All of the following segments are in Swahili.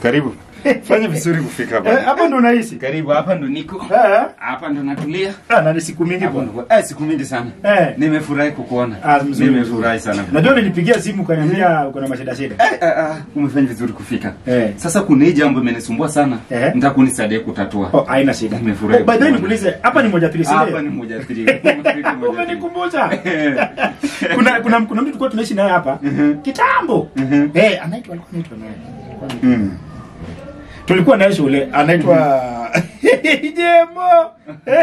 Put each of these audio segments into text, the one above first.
Karibu. Fanya vizuri kufika Eh, hapa. hapa ndo unaishi? Karibu hapa ndo niko. Eh, Hapa ndo natulia. ah, na ni siku mingi Hapo bwana. ndo. Eh, siku mingi sana. Eh. Nimefurahi kukuona. Ah, mzuri, Nimefurahi sana. Najua nilipigia simu ukaniambia uko na mashida shida. Eh, eh, ah, umefanya vizuri kufika. Eh. Sasa kuna hii jambo imenisumbua sana. Eh. Nitakunisaidia kutatua. Oh, haina shida. Nimefurahi Oh, by the way kukuona. nikuulize, hapa ni moja pili si Hapa ndio? ni moja pili. Umenikumbusha. Eh. kuna kuna kuna mtu tulikuwa tunaishi naye hapa kitambo. Mhm. Eh, anaitwa alikuwa anaitwa nani? Mm. Tulikuwa naye shule anaitwa Jemo.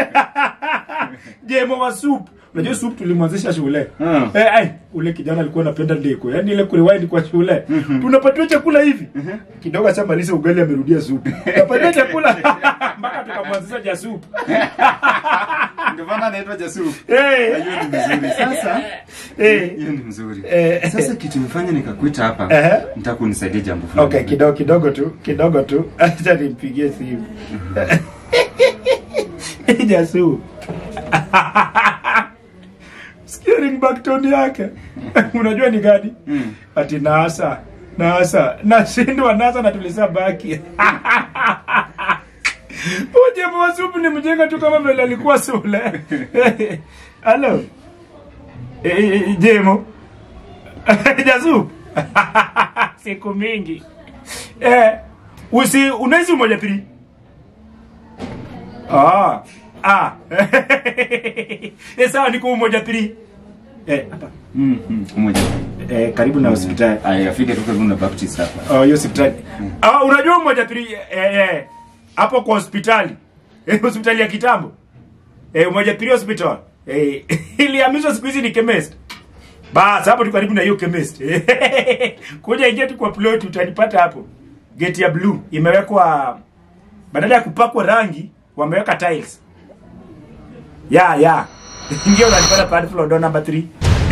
Jemo wa soup. Unajua soup tulimwanzisha shule. Mm. Eh, ai, ule kijana alikuwa anapenda ndiko. Yaani ile kurewind kwa shule. Tunapatiwa chakula hivi. Kidogo acha maliza ugali amerudia soup. Tunapatiwa chakula mpaka tukamwanzisha ja soup. Ndio maana anaitwa Jasuru. Eh. Hiyo ni mzuri. Sasa Eh. hiyo ni mzuri. Eh. Sasa kitu imefanya nikakuita hapa. Eh. Nitakunisaidia jambo fulani. Okay, kidogo kidogo tu, kidogo tu. Acha nimpigie simu. Jasu. Sikia ringback tone yake. Unajua ni gani? Mm. Ati nasa. Nasa. Nashindwa nasa na tulisa baki. Uje mwasupu ni mjenga tu kama vile alikuwa sule. Halo. Eh, eh, Jemo. Jasu. Siku mingi. Eh, usi unaishi moja pili. Ah. Ah. eh, sawa niko moja pili. Eh, hapa. Mm. mm, Moja. Eh, karibu na hospitali. Aya, afike tu karibu na Baptist hapa. Oh, hiyo hospitali. Ah, unajua moja pili eh, eh, hapo kwa hospitali. Eh, hospitali ya kitambo. Eh, moja pili hospital. Eh, ilihamishwa siku hizi ni chemist. Bas, hapo tu karibu na hiyo chemist. Kuja ingia tu kwa plot utanipata hapo. Gate ya blue imewekwa badala ya kupakwa rangi wameweka tiles. Ya, ya. Ingia unanipata pale floor door number 3.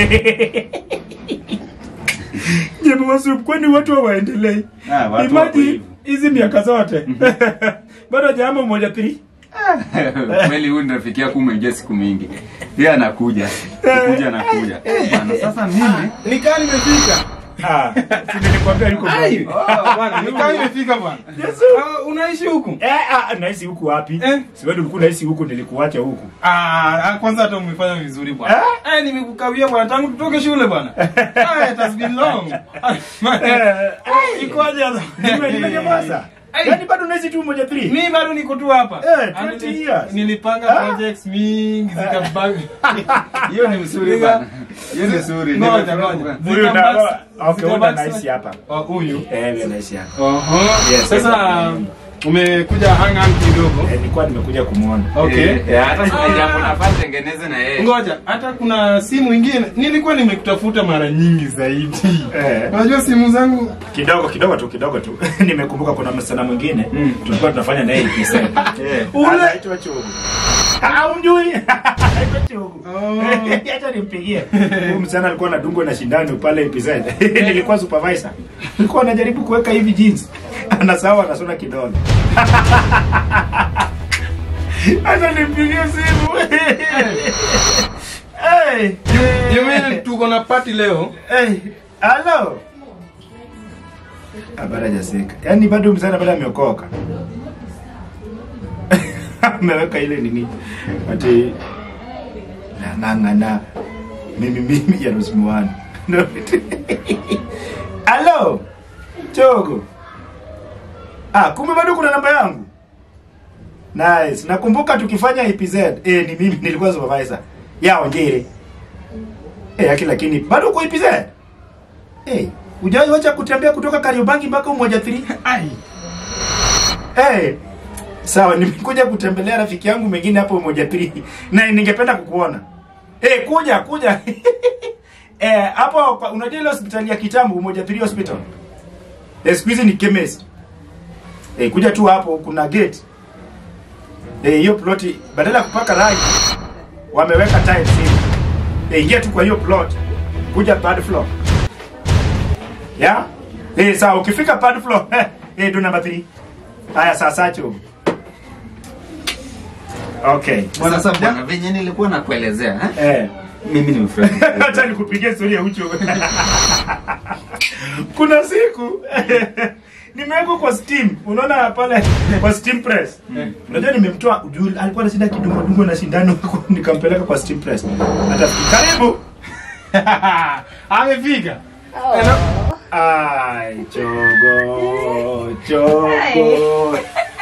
Jemu wasup, kwani watu hawaendelei? Ah, watu wako Imagine hivyo. hizi miaka zote bado jambo moja pili. Kweli huyu ndio rafiki yako umeingia siku mingi. Yeye anakuja. Kuja anakuja. Eh, bwana, sasa mimi Nikaa nimefika. Ah, si nilikwambia yuko Ai, mbali. bwana, nikaa nimefika bwana. Yesu. Ah, unaishi huku? Eh, ah, naishi huku wapi? Eh. Si wewe ulikuwa naishi huku nilikuacha huku. Ah, ah, kwanza hata umefanya vizuri bwana. Eh, nimekukawia bwana tangu tutoke shule bwana. Ah, it has been long. Ah, man. Eh, Ah, Ikoje sasa? Nime- nimenyamaza. Ai. Yaani bado naishi tu moja pili. Mimi bado niko tu hapa. Eh, Ah, 20 nili- years. Nilipanga Ah. projects mingi zikabag. hiyo ni mzuri Nika- bwana. Hiyo ni nzuri. Ngoja, Nimefurahi ngoja. kukuona. Huyu na Zikabag- okay, wewe zikabag- naishi hapa. Oh, huyu. Eh, wewe naishi hapa. Oho. Yes, Sasa yes. umekuja hang out kidogo. Eh, nilikuwa nimekuja kumuona. Okay. Eh, eh, hata Ah. kuna jambo nafaa tengeneze na yeye. Ngoja, hata kuna simu ingine nilikuwa nimekutafuta mara nyingi zaidi. Eh. Unajua simu zangu Kidogo kidogo tu kidogo tu. Nimekumbuka kuna msichana mwingine Mm. tulikuwa tunafanya naye kisa. Eh. Ule- Anaitwa Chogo. Ah, umjui? Anaitwa Chogo. Oh. Acha nimpigie. Huyu msichana alikuwa anadungwa na shindano pale episode. Nilikuwa supervisor. Nilikuwa najaribu kuweka hivi jeans. Anasawa anasona kidole. Acha nimpigie simu. Hey. Jamani, tuko na party leo. Hey. Hello. Habari jasika. Yaani bado msana bado ameokoka. Ameweka ile nini? Ati nang'ang'ana mimi mimi ya Rosmuani. Hello. Chogo. Ah, kumbe bado kuna namba yangu. Nice. Nakumbuka tukifanya EPZ. Eh, ni mimi nilikuwa supervisor. Ya Onjere. Eh, yake lakini bado uko EPZ? Eh, hujawahi wacha kutembea kutoka Kariobangi mpaka Umoja 3? Ai. Eh. Sawa, nimekuja kutembelea rafiki yangu mwingine hapo Umoja 3 na ningependa kukuona. Eh, kuja kuja. eh, hapo kwa- unajua ile hospitali ya kitambo Umoja 3 hospital. Eh, siku hizi ni chemist. Eh, kuja tu hapo kuna gate. Eh, hiyo ploti badala ya kupaka rangi wameweka tiles hivi. Eh, ingia tu kwa hiyo plot. Kuja third floor. Ya? Eh, sawa ukifika third floor. Eh, do number 3. Haya sasa cho. Okay. Sasa bwana, venye nilikuwa nakuelezea, eh? Eh. Mimi nimefurahi. Hata nikupigie story ya ucho. Kuna siku nimewekwa kwa steam. Unaona pale kwa steam press. Unajua nimemtoa juu alikuwa na shida kidogo dungo na sindano nikampeleka kwa steam press. Hata karibu. Amefika. Ai, chogo, chogo.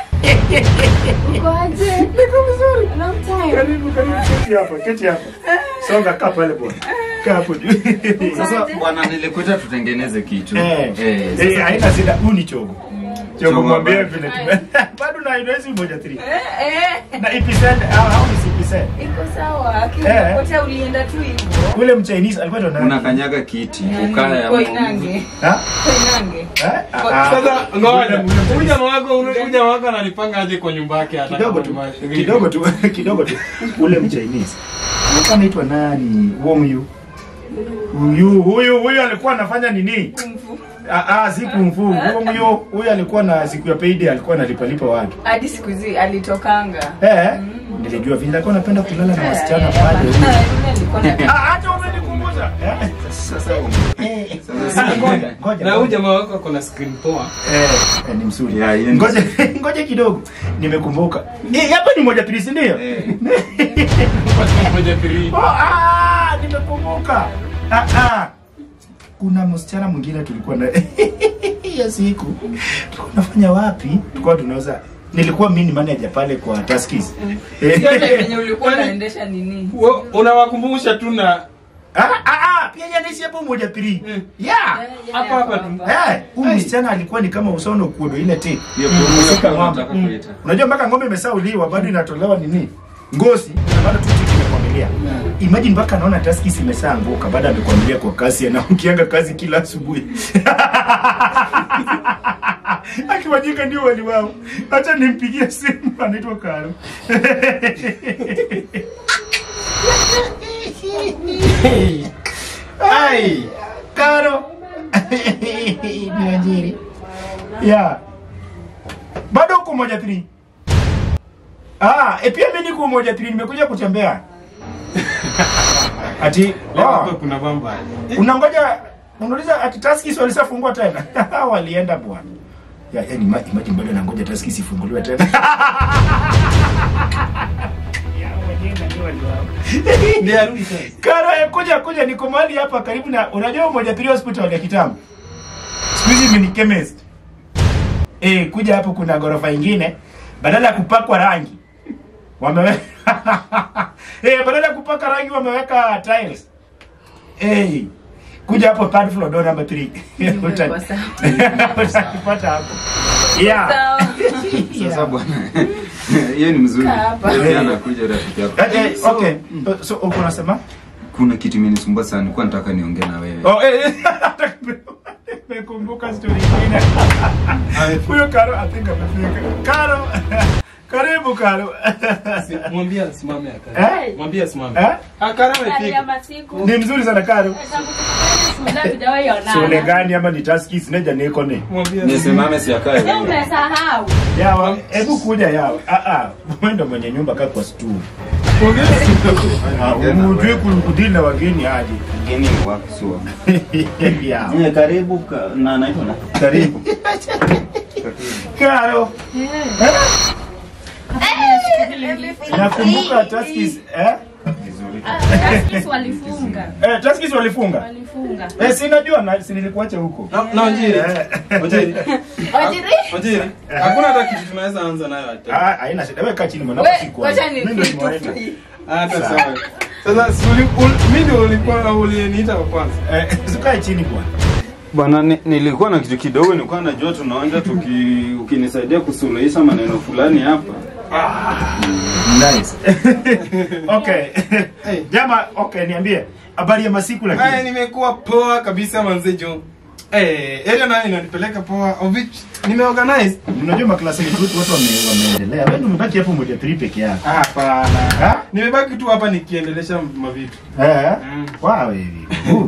Ukoaje? Niko vizuri. Long time. Karibu, karibu, keti hapa, keti hapa. Songa kaa pale bwana. Kaa hapo juu. Sasa bwana, nilikuita tutengeneze kitu. Eh, Eh, eh, sasa- haina shida, huu ni chogo. Chogo Chogo mwambie bado. vile tume. Bado na inawezi moja 3. Eh, eh. Na ipisend au au ni sipisend. Iko sawa. Eh. Akipotea ulienda tu hivyo. Ule mchinese alikuwa ndo nani? unakanyaga kiti Nani? ukaya Kwa Inange. Ha? Kwa Inange. Eh? Ah, ah. Sasa ngoja. Ule- ule Huyu jamaa wako, huyu jamaa wako ananipanga aje kwa nyumba yake hata kidogo kama tu ni ma- kidogo tu kidogo tu ule mchinese alikuwa anaitwa nani Wong Yu huyu huyu huyu alikuwa anafanya nini Mfu. ah ah si kumfu Wong Yu huyu alikuwa na siku ya payday alikuwa analipa lipa watu Hadi siku hizi alitokanga. eh nilijua vile alikuwa anapenda kulala na wasichana Eh, pale yule alikuwa na- ah hata umenikumbusha eh sasa eh sasa Ah, ngoja ngoja Na huyu jamaa wako ako na screen poa. eh eh, ni mzuri Yeah, yeye ni- ngoja ngoja kidogo nimekumbuka eh hapa ni moja pili si ndio Eh. Moja three. Oh, ah, nimekumbuka. Ah, ah. Kuna msichana mwingine tulikuwa na hiyo siku tulikuwa tunafanya wapi? Tulikuwa tunauza nilikuwa mimi ni manager pale kwa Tuskys. Yote venye ulikuwa unaendesha nini? Wewe Unawakumbusha tu na Ah, ah, ah, pia yeye anaishi hapo moja pili. Mm. Yeah. Hapa hapa tu. Eh, huyu msichana alikuwa ni kama usono kuodo ile tape. Hiyo promo Msika ya ng'ombe. nataka kuita. Unajua mpaka ng'ombe imesauliwa bado inatolewa nini? Ngozi na bado tu chiki imekwamilia. Imagine mpaka naona Tuskys imeshaanguka baada ya amekwamilia kwa kasi na ukianga kazi kila asubuhi. Akiwajika ndio wali wao. Acha nimpigie simu anaitwa Karo. Ai, Karo. Ni wajiri. Yeah. Bado uko moja three. Ah, e pia mimi niko moja three nimekuja kutembea. Ati Leo hapa oh, kuna bamba. unangoja unauliza ati Tuskys walishafungua tena. Walienda bwana. Ya, yani ma- imagine bado nangoja Tuskys ifunguliwe tena. Ya, wenyewe ndio waliwao. Ndiye arudi sasa. Karo, eh, kuja kuja, niko mahali hapa karibu na unajua moja pili hospital ya kitambo. Siku hizi ni chemist. Eh, kuja hapo kuna ghorofa ingine badala ya kupakwa rangi wameweka eh, badala ya kupaka rangi wameweka tiles. Eh, kuja hapo third floor door number 3. Uta- Kwa sawa. Utakipata hapo. Yeah. Sawa. Sasa bwana, hiyo ni mzuri. Kaa hapa. Pia anakuja rafiki yako. Eh, eh, okay. So uko unasema? Kuna kitu imenisumbua sana, nilikuwa nataka niongee na wewe. Oh, eh, eh, nimekumbuka story nyingine. Huyo Karo I think amefika. Karo. Karibu Karo. Si- Mwambie asimame akae. Eh? Mwambie asimame. Eh? Akara Hali ya amefika. masiku. Ni mzuri sana Karo. Tangu tukutane shule hatujawahi Shule onana. gani ama ni Tuskys neja niko ni. Mwambie asimame. Nisimame si akae. Leo umesahau. Yawa, hebu kuja yawa. Ah ah, wewe ndo mwenye nyumba kaa kwa stool. Mwambie Ah, Unajui kudili na wageni aje. Mgeni wako sio. Yawa. Nye, karibu ka, na naitwa na Karibu. Karo. Nakumbuka Tuskys eh? Tuskys walifunga. Eh, Tuskys walifunga. Walifunga. Eh, si najua na si nilikuacha huko. Na na Wanjiri. Eh. Wanjiri. Wajiri? Wanjiri. Hakuna hata kitu tunaweza anza nayo hata. Ah, haina shida. Wewe kaa chini mwanangu We, siku. wacha ni Mimi ndo kitu nimewaita. free. Hata sawa. Sasa si uli- ul- mimi ndio ulikuwa uliniita wa kwanza. Eh, sikae chini bwana. bwana. Ni, nilikuwa na kitu kidogo, nilikuwa najua tunaonja tuki, ukinisaidia kusuluhisha maneno fulani hapa. Nice. okay. Jama, okay, niambie. Habari ya masiku Haya, lakini. nimekuwa poa kabisa manze jo. Eh, area nayo inanipeleka poa of which nimeorganize. Unajua maklasi yetu watu wame wameendelea. Wewe umebaki hapo moja three peke yako. Hapana. Ha? Nimebaki tu hapa nikiendelesha mavitu. Eh? Mm. Wow, hivi. Uh.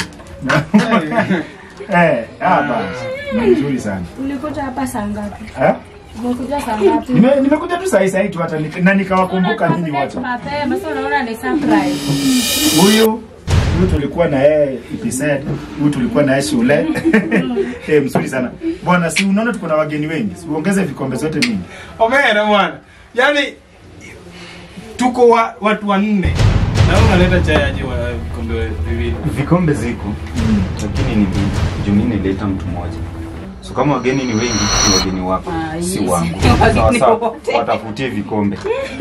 Eh, ah basi. Ni Nzuri sana. Ulikuja hapa saa ngapi? Eh? Umekuja saa ngapi? Nime nimekuja tu saa hii tu hata nik- na nikawakumbuka ninyi wote. Mapema, sasa unaona ni surprise. Huyu Huyu tulikuwa na yeye Ipised, huyu tulikuwa na yeye shule. Eh, mzuri sana. Bwana, si unaona tuko na wageni wengi. Si uongeze vikombe zote mingi. Omera bwana. Yaani tuko wa, watu wanne. Na wewe unaleta chai aje wa vikombe viwili. Vikombe ziko lakini ni mbili. Juu mimi nileta mtu mmoja. So kama wageni ni wengi, ni wageni wako, Ah, si yes. wangu. Wageni Sawa sawa, wote. watafutie vikombe.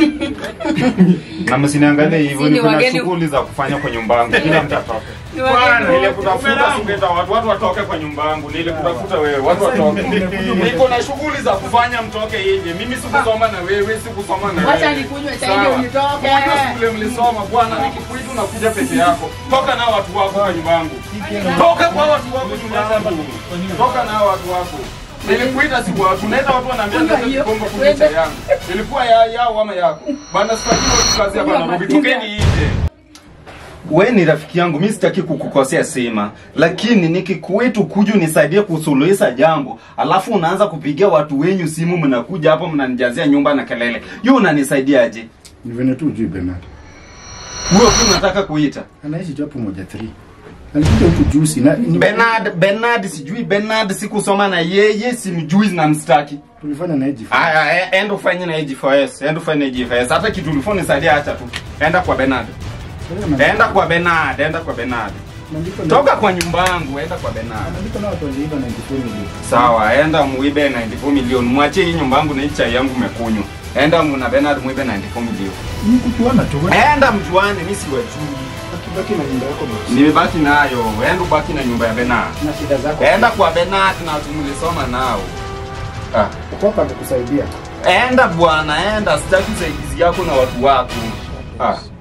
na msiniangalie hivyo, Si ni ni kuna wageni- shughuli za kufanya kwa nyumba yangu. Kila mtu atoke. Ni wageni Ile wote. kutafuta singeta watu watu watoke kwa nyumba yangu. Ile kutafuta wewe watu watoke. Niko na shughuli za kufanya mtoke nje. Mimi sikusoma na wewe, sikusoma na wewe. Wacha nikunywe chai ndio Sawa. nitoke. Unajua shule mlisoma bwana, nikikuita unakuja peke yako. Toka na watu wako kwa nyumba yangu. Toka kwa watu wako nyumba yangu. Toka na watu wako. Nilikuita si watu, naenda watu wanaambia Funga nenda hiyo. kikombe kunywa chai yangu. Ilikuwa ya yao ama yako. Bwana sitaki watu kazi hapa Nairobi. Tokeni nje. We ni rafiki yangu, mi sitaki kukukosea sema, lakini nikikuitu kuja unisaidie kusuluhisha jambo, alafu unaanza kupigia watu wenyu simu, mnakuja hapo mnanijazia nyumba na kelele, hiyo unanisaidiaje? Ni vile tu ujui Bernard. Huyo tu unataka kuita Anaishi tu hapo moja 3. Alikuja huku juzi na ni- Bernard? Bernard sijui Bernard, sikusoma na yeye, simjui na mstaki. tulifanya na yeye Aya, e- enda ufanye na AG4S, enda ufanye na AG4S, hata kitu ulifanya nisaidia, acha tu, enda kwa Bernard, enda kwa Bernard, enda kwa Bernard, toka kwa nyumba yangu, enda kwa Bernard. Andiko na watu waliiba na jifuni hivi. Sawa, enda muibe 94 milioni, mwachie hii nyumba yangu na hii chai yangu mekunywa. Enda muna Bernard muibe 94 milioni. Ni kutuana tu. Enda mjuane, mimi siwajui. Akibaki na nyumba yako basi. Nimebaki nayo, enda ubaki na nyumba ya Bernard. Na shida zako. Enda kwa Bernard na tumulisoma nao. Ah. Uko hapa atakusaidia. Enda bwana, enda, sitaki usaidizi yako na watu wako. Ah.